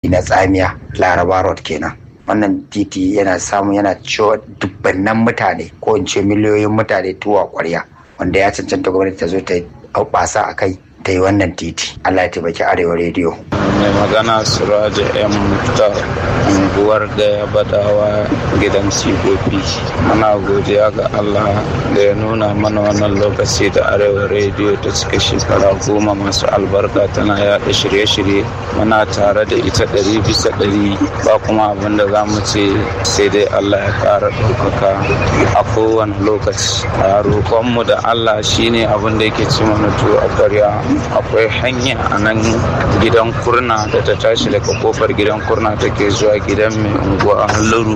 na tsamiya laraba road kenan wannan titi yana samu yana ciwo dubbannan mutane ko in ce miliyoyin mutane tuwa kwarya wanda ya cancanta gwamnati ta zo ta basa a kai ta yi wannan titi allah ya taimaki arewa rediyo mai magana suraja yan muktar unguwar gaya badawa gidan sigobi muna godiya ga allah da ya nuna mana wannan lokaci da arewa rediyo ta cika shekara goma masu albarka tana yada shirye-shirye muna tare da ita ɗari bisa ɗari ba kuma abin da za mu ce sai dai allah ya ƙara ɗaukaka a kowane lokaci a roƙonmu da allah shine abin da yake ci mana tuwo a ƙwarya akwai hanya a nan gidan kurna da ta tashi daga kofar gidan kurna take zuwa gidan mai unguwa a halluru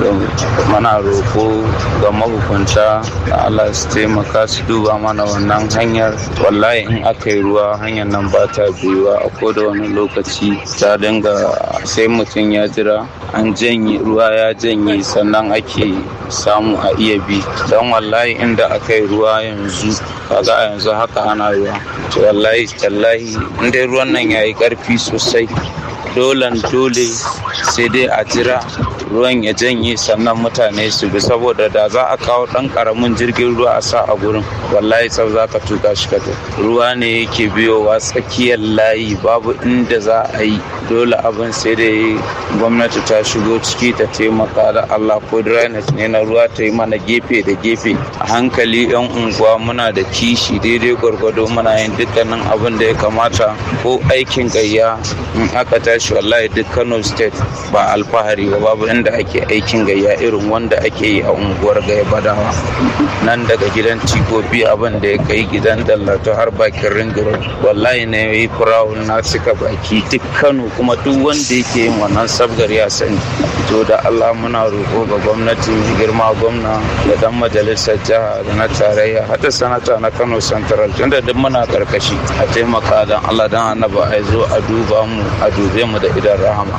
mana roko ga mahukunta da allah su taimaka su duba mana wannan hanyar wallahi in aka yi ruwa hanyar nan ba ta biyuwa a koda wani lokaci ta dinga sai mutum ya jira an janye ruwa ya janye sannan ake samu a iya bi don wallahi inda aka yi ruwa yanzu kaga a yanzu haka ana ruwa to wallahi tallahi inda ruwan nan ya yi karfi sosai dolan dole sai dai a jira ruwan ya janye sannan mutane su bi saboda da za a kawo ɗan ƙaramin jirgin ruwa a sa a gurin wallahi tsau za ka tuka shi ka ruwa ne yake biyowa tsakiyar layi babu inda za a yi dole abin sai dai gwamnati ta shigo ciki ta taimaka da allah ko drainage ne na ruwa ta yi mana gefe da gefe a hankali yan unguwa muna da kishi daidai gwargwado muna yin dukkanin abin da ya kamata ko aikin gayya in aka tashi wallahi duk kano state ba alfahari ba babu inda ake aikin gayya irin wanda ake yi a unguwar gaya badawa nan daga gidan tigobi abin da ya kai gidan dallato har bakin ringiro wallahi ne yi firawun na cika baki duk kano kuma duk wanda yake yin wannan sabgar ya sani to da allah muna roƙo ga gwamnati mai girma gwamna da dan majalisar jiha da na tarayya hada sanata na kano central tunda duk muna karkashi a taimaka dan allah dan annaba a zo a duba mu a dube mu da idan rahama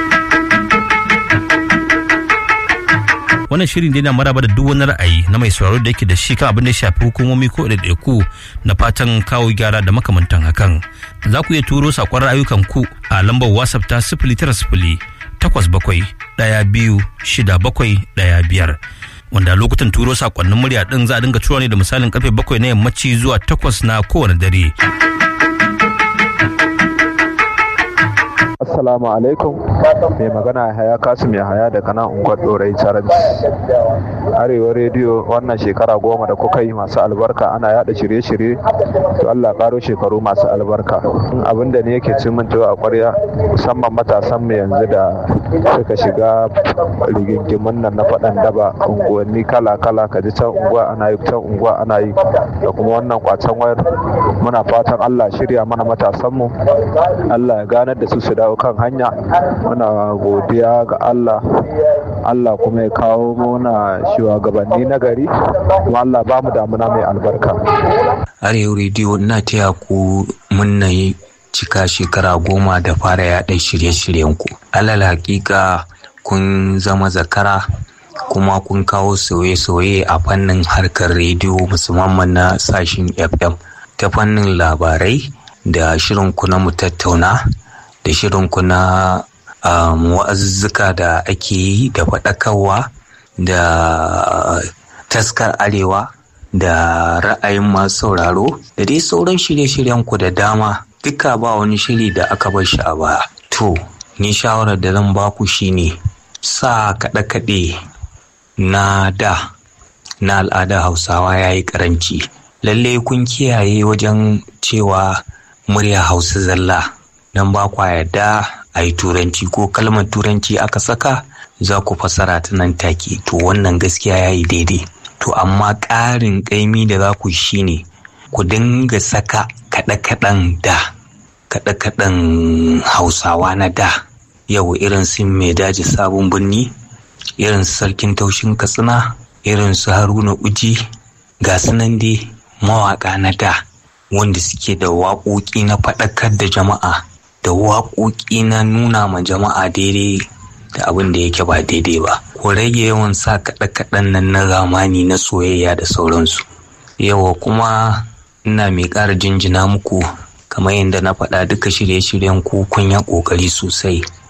wannan shirin dai na maraba da duk wani ra'ayi na mai sauraro da yake da shi kan abin da ya shafi hukumomi ko ɗaiɗaiku na fatan kawo gyara da makamantan hakan za ku iya turo saƙon ra'ayukan ku a lambar whatsapp ta sifili tara sifili takwas bakwai ɗaya biyu shida bakwai ɗaya biyar wanda lokutan turo saƙonnin murya ɗin za a dinga tura ne da misalin karfe bakwai na yammaci zuwa takwas na kowane dare. Assalamu alaikum mai magana haya kasim ya haya daga nan unguwar dorai saranci arewa rediyo wannan shekara goma da kuka yi masu albarka ana yada shirye-shirye to Allah karo shekaru masu albarka abin da ne yake cin a kwarya musamman matasan mu yanzu da suka shiga rigingimin nan na faɗan daba unguwanni kala-kala ka ji can unguwa ana yi can unguwa ana yi da kuma wannan kwacen wayar muna fatan Allah shirya mana matasan mu Allah ya ganar da su su dawo kan hanya muna godiya ga Allah Allah kuma ya kawo mana shugabanni na gari kuma Allah ba mu damuna mai albarka Arewa rediyo ina taya ku munna cika shekara goma da fara yaɗa shirye-shiryen ku alal hakika kun zama zakara kuma kun kawo sauye-sauye a fannin harkar rediyo musamman na sashin fm ta fannin labarai da shirin ku na mu tattauna da shirin ku na wa'azuzzuka da ake yi da faɗakarwa da taskar arewa da ra'ayin masu sauraro da dai sauran shirye-shiryen ku da dama duka ba wani shiri da aka bar shi a baya to ni shawarar da zan baku shine sa kaɗe-kaɗe na da na al'adar hausawa ya yi ƙaranci lalle kun kiyaye wajen cewa murya hausa zalla don ba kwa yarda a yi turanci ko kalmar turanci aka saka za ku fasara ta nan take to wannan gaskiya ya yi daidai to amma ƙarin ƙaimi da za ku shi ne ku dinga saka kaɗe-kaɗen da kaɗe-kaɗen hausawa na da yau irin su mai daji sabon birni irin su sarkin taushin katsina irin su haruna uji ga sunan dai mawaƙa na da wanda suke da waƙoƙi na faɗakar da jama'a da waƙoƙi na nuna ma jama'a daidai da abin da yake ba daidai ba ku rage yawan sa kaɗe-kaɗen nan na zamani na soyayya da sauransu yawa kuma ina mai ƙara jinjina muku kamar yadda na faɗa duka shirye-shiryen ku kun ya ƙoƙari sosai